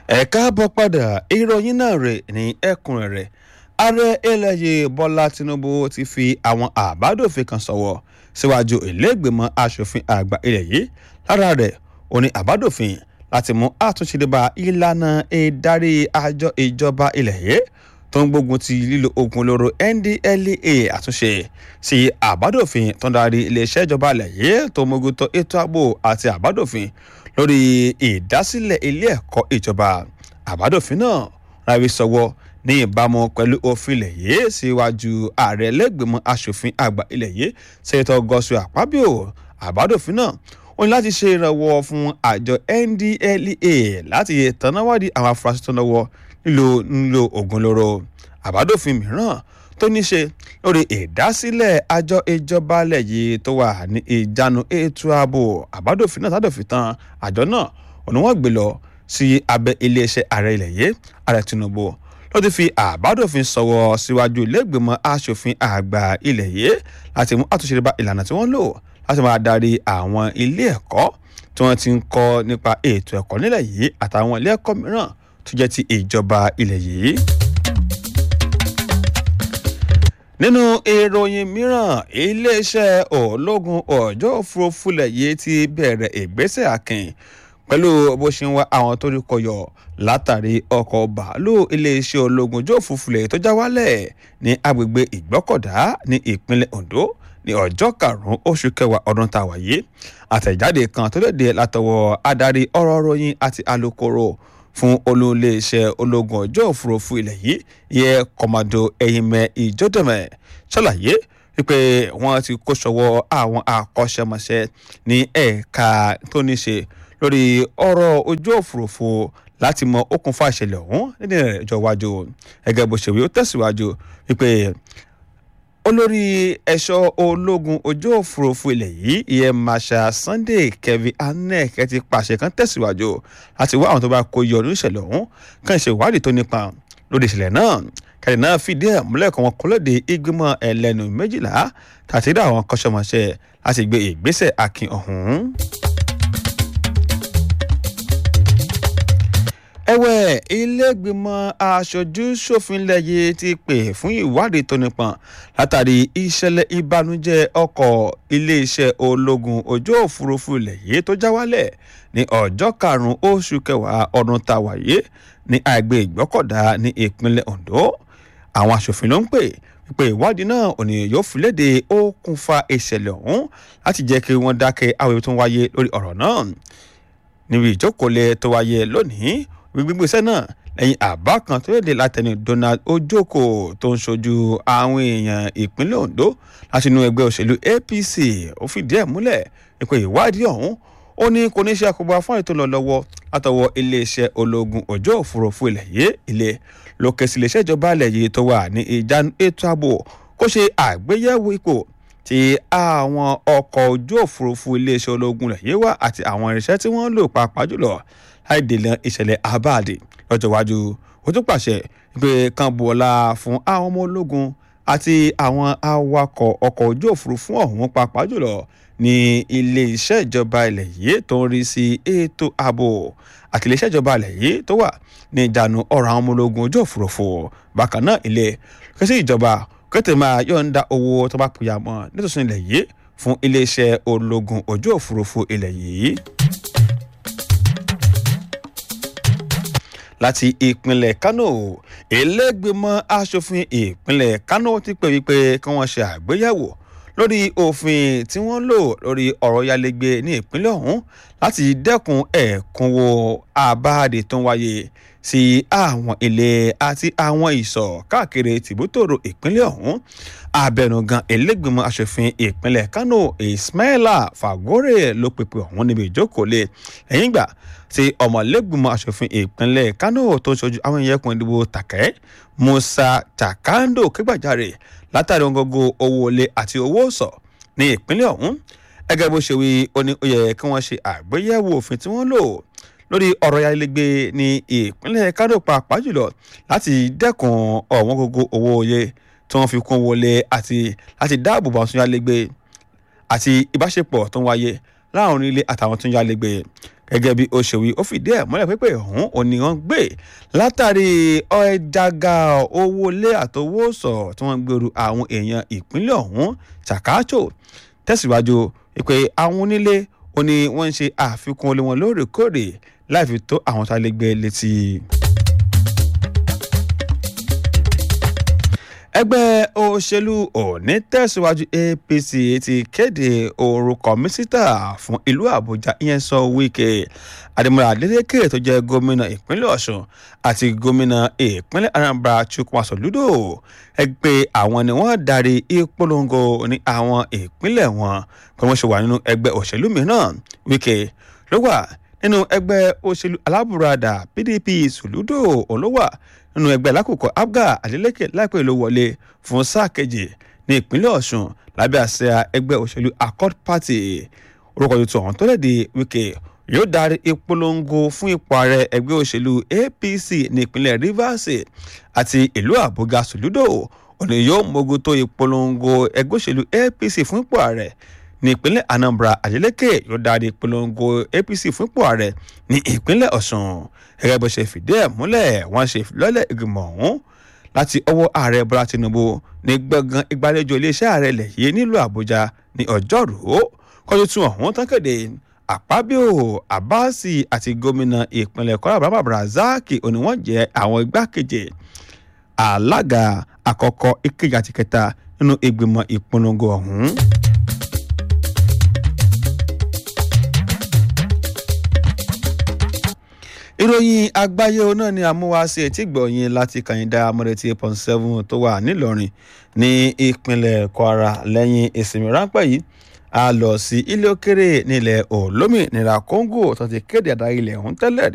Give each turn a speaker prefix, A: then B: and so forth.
A: ẹ káàbọ̀ padà ìròyìn náà rè ní ẹ̀kúnrẹ́rẹ́ ààrẹ eléyè bọ́lá tinubu ti fi àwọn àbádòfin kan sọ̀wọ́ síwájú ìlẹ́gbẹ̀mọ asòfin àgbà ilẹ̀ yìí lára rẹ̀ ó ní àbádòfin láti mú àtúnṣe dé bá ìlànà ìdarí àjọ ìjọba ilẹ̀ yìí tó ń gbógun ti lílo oògùn olóró ndlea àtúnṣe sí àbádòfin tó ń darí iléeṣẹ́ ìjọba ilẹ̀ yìí tó mógun tó ètò ààbò àti àbádòfin lórí ìdásílẹ̀ ilé ẹ̀kọ́ ìjọba àbádòfin náà rárí sọwọ́ ní ìbámu pẹ̀lú òfin ilẹ̀ yìí síwájú ààrẹ lẹ́gbẹ̀mọ asòfin àgbà ilẹ̀ yìí sẹ́tọ̀ gọ́sù àpábíò àbádòfin náà ó ní láti ṣe ìrànwọ́ fún àjọ ndlea láti tànáwádìí àwọn afurasí tó náwó nílò nílò oògùn olóró àbádòfin mìíràn tó ní ṣe lórí ìdásílẹ̀ àjọ ìjọba ilẹ̀ yìí tó wà ní ìjánu ètò ààbò àbádòfin náà tádòfin tán àjọ náà òní wọ́n gbé lọ sí abẹ́ iléeṣẹ́ ààrẹ ilẹ̀ yìí ààrẹ tinubu ló ti fi àbádòfin sọ̀wọ́ síwájú iléègbèmọ̀ asòfin àgbà ilẹ̀ yìí láti mú àtúnṣe bá ìlànà tí wọ́n lò láti máa darí àwọn ilé ẹ̀kọ́ tí wọ́n ti ń kọ́ nípa ètò ẹ̀kọ́ nílẹ̀ yìí àtàwọn ilé ẹ̀kọ́ mìíràn tó jẹ́ ti ìjọba ilẹ̀ yìí nínú ìròyìn mìíràn iléeṣẹ́ ológun ọjọ́ òfurufú lẹ̀ yìí ti bẹ̀rẹ̀ ìgbésẹ̀ akin pẹ̀lú bó ṣe ń wá àwọn tó rí kọyọ̀ látàrí ọkọ̀ bàálù iléeṣẹ́ ológun ọjọ́ òfurufú lẹ̀ tó já wálẹ̀ ní agbègbè ìgbọ́kọ̀dá ní ìpínlẹ̀ ondo ní ọjọ́ karùn-ún oṣù kẹwàá ọdún tá a wà yìí àtẹ̀jáde kan tó léde látọwọ́ adarí ọ̀rọ̀ ròyìn àti alukoro fún olóléeṣẹ́ ológun ọjọ́ òfurufú ilẹ̀ yìí yẹ kọ́mọdé ẹ̀yìnmẹ́ ìjọ́dẹ̀mẹ̀ ṣàlàyé wípé wọ́n ti kó sọ́wọ́ àwọn akọ́ṣẹ́mọṣẹ́ ní ẹ̀ka tó ní ṣe lórí ọ̀rọ̀ ojú òfurufú láti mọ okùnfà ìṣẹ̀lẹ̀ ọ̀hún nínú ìrìnàjò iwájú gẹ́gẹ́ bó ṣe wí ó tẹ̀síwájú wípé olórí ẹ̀ṣọ́ ológun ojú òfurufú ilẹ̀ yìí ìyẹn masha sunday kevin anek ti pàṣẹ kan tẹ̀síwájú láti wá àwọn tó bá kó yọ nínú ìṣẹ̀lẹ̀ ọ̀hún kàn ṣe ìwádìí tó nípa lórí ìṣẹ̀lẹ̀ náà kẹ́lẹ́ náà fìdí ẹ̀ múlẹ̀ kan wọn kọ́ lóde ìgbìmọ̀ ẹlẹ́nu méjìlá tàti dá àwọn kọ́ṣọ́mọṣẹ́ láti gbé ìgbésẹ̀ akin ọ̀hún. ẹ̀wẹ̀ iléègbìmọ̀ aṣojú ṣòfin lẹ́yẹ ti pè fún ìwádìí tó nípọn látàrí ìṣẹ̀lẹ̀ ìbànújẹ́ ọkọ̀ iléeṣẹ́ ológun ojú òfurufú lẹ́yẹ tó já wálẹ̀ ní ọjọ́ karùn-ún oṣù kẹwàá ọdún tá a wáyé ní àgbẹ̀ ìgbọ́kọ̀dá ní ìpínlẹ̀ ondo àwọn aṣòfin ló ń pè pé ìwádìí náà òní yóò fi léde okùnfà ìṣẹ̀lẹ̀ ọ̀hún láti jẹ́ kí wọ́n dákẹ́ àwọn tó ń wáyé lórí ọ̀rọ̀ náà níbi ìjókòólẹ̀ tó wáyé lónìí gbígbésẹ̀ náà lẹ́yìn àbá kan tó léde látẹnu donald ojoko tó ń ṣojú àwọn èèyàn ìpínlẹ̀ ondo láti inú ẹgbẹ́ òṣèlú apc ó fìdí ẹ̀ múlẹ̀ pé ìwádìí ọ̀hún ó ní kò ní ṣe àkóbá fún ètò lọ lọ́wọ́ látọwọ́ iléeṣẹ́ ológun ọjọ́ òfurufú ilẹ̀ yìí ilé lókè sí iléeṣẹ́ ìjọba ilẹ̀ yìí tó wà ní ìjánu ètò ààbò kó ṣe àgbéyẹ̀wò ipò tí àwọn ọkọ̀ ojú òfurufú iléeṣẹ́ ológun ilẹ̀ yìí wà àti àwọn irinṣẹ́ tí wọ́n lò pàápàá jùlọ láì dènà ìṣẹ̀lẹ̀ abáàdì lọ́jọ́ iwájú ó tún pàṣẹ pé kan bu ọlá fún àwọn ọmọ ológun àti àwọn awakọ̀ ọkọ̀ ojú òfurufú ọ̀hún pàápàá jùlọ ní ilé iṣẹ́ ìjọba ilẹ̀ yìí tó ń rí sí ètò ààbò àti ilé iṣẹ́ ìjọba ilẹ̀ yìí tó wà ní ìdànù ọ̀rọ̀ àwọn ọmọ ológun ojú òfurufú bákan náà ilé kẹsí ìjọba kẹtẹ máa yọ̀ǹda owó tó bá pìyà mọ́ nítòsí ilẹ̀ yìí fún ilé iṣẹ́ ológun ojú òfurufú ilẹ̀ yìí. láti ìpínlẹ̀ kánò ẹlẹ́gbẹ̀mọ́ asòfin ìpínlẹ̀ kánò ti pè wípé kí wọ́n ṣe àgbéyẹ̀wò lórí òfin tí wọ́n lò lórí ọ̀rọ̀ yálégbé ní ìpínlẹ̀ ọ̀hún láti dẹ́kun ẹ̀kúnwó àbáàdì tó ń wáyé sí àwọn ilé àti àwọn ìsọ̀ káàkiri tìbútòrò ìpínlẹ̀ ọ̀hún abẹnugan ẹlẹ́gbẹ̀mọ́ asòfin ìpínlẹ̀ kánò ismaila fagore ló pèpè ọ̀hún níbi ìjókòólé lẹ́yìn ìgbà tí ọmọlẹ́gbìmọ̀ asòfin ìpínlẹ̀ kánò tó ń ṣojú àwọn ìyẹ́kùn ìdìbò tàkẹ́ musa takando kégbàjarè látàrí ongogo owó olè àti owó sọ ní ìpínlẹ̀ ọ̀hún ẹgẹ́ bó ṣe wí ó ní ó yẹ kí wọ́n ṣe àgbéyẹ̀wò òfin tí wọ́n lò lórí ọ̀rọ̀ ayálégbé ní ìpínlẹ̀ kánò pàápàá jùlọ láti dẹ́kun ọ̀wọ́n gógó owó oyè tí wọ́n fi kún wọlé àti láti dáàbò bá tún yálégbé àti ìbáṣepọ̀ tó ń wáyé láàrin ilé àtàwọn tó ń yálégbé gẹ́gẹ́ bí ó ṣe wí ó fìdí ẹ̀ múlẹ̀ pípé ọ̀hún òní wọ́n gbé látàrí ọ̀ẹ́dàgà owó lé àtowó sọ̀ tí wọ́n gbèrú àwọn èèyàn ìpínlẹ̀ ọ̀hún ṣàkáàtò tẹ̀síwájú pé àwọn onílé ó ní wọ́n ń ṣe àfikún olé wọn lóòrèkóòrè láì fi tó àwọn tá a lè gbé létí. ẹgbẹ́ òṣèlú òní tẹ̀síwájú apc ti kéde orúkọ mísítà fún ìlú àbújá ìyẹn sọ wíkẹ́ adémọlá adélékè tó jẹ́ gómìnà ìpínlẹ̀ ọ̀ṣun àti gómìnà ìpínlẹ̀ anambra chukwuma soludo ẹgbẹ́ àwọn ni wọ́n darí ìpolongo ní àwọn ìpínlẹ̀ wọn pé wọ́n ṣe wà nínú ẹgbẹ́ òṣèlú mìíràn wíkẹ́ ló wà nínú ẹgbẹ́ òṣèlú alábùradà pdp soludo olówà nínú ẹgbẹ́ lákòókò abga adeleke láìpẹ́ ló wọlé fún sáà kejì ní ìpínlẹ̀ ọ̀ṣun lábẹ́ àṣẹ ẹgbẹ́ òṣèlú accord party orúkọ tuntun ọ̀hún tó lẹ́dí wíkẹ́ yóò darí ìpolongo fún ipò ààrẹ ẹgbẹ́ òṣèlú apc ní ìpínlẹ̀ rivers àti ìlú àbúgá soludo òní yóò mógun tó ìpolongo ẹgbẹ́ òṣèlú apc fún ipò ààrẹ ní ìpínlẹ̀ anambra adeleke yóò darí ìpolongo apc fún ipò ààrẹ ní ìpínlẹ̀ ọ̀ṣun gẹ́gẹ́ bó ṣe fìdí ẹ̀ múlẹ̀ wọ́n ṣe ìfilọ́lẹ̀ ìgbìmọ̀ ọ̀hún láti ọwọ́ ààrẹ bọ́lá tinubu ní gbọ̀ngàn ìgbàlejò iléeṣẹ́ ààrẹ ilẹ̀ yìí nílùú àbújá ní ọjọ́rùú kọ́jú tún ọ̀hún tán kéde àpábíò abasi àti gómìnà ìpínlẹ̀ kọ́lá bàbá brazaki òní wọ́n jẹ́ àwọn igbákejì alága àkọ́kọ́ ìkejì àti kẹta nínú ìgbìmọ̀ ìpolongo ọ̀hún. ìròyìn àgbáyé náà ni àmúwáṣe etí gbọ̀nyìn láti kàyíndà amúrètí point seven tó wà nílọrin ní ìpínlẹ̀ kwara lẹ́yìn ìsinmi ráńpẹ́ yìí a lọ sí ilé òkèrè nílẹ̀ olómìnira congo tó ti kéde àdáyé ilẹ̀ ọ̀hún tẹ́lẹ̀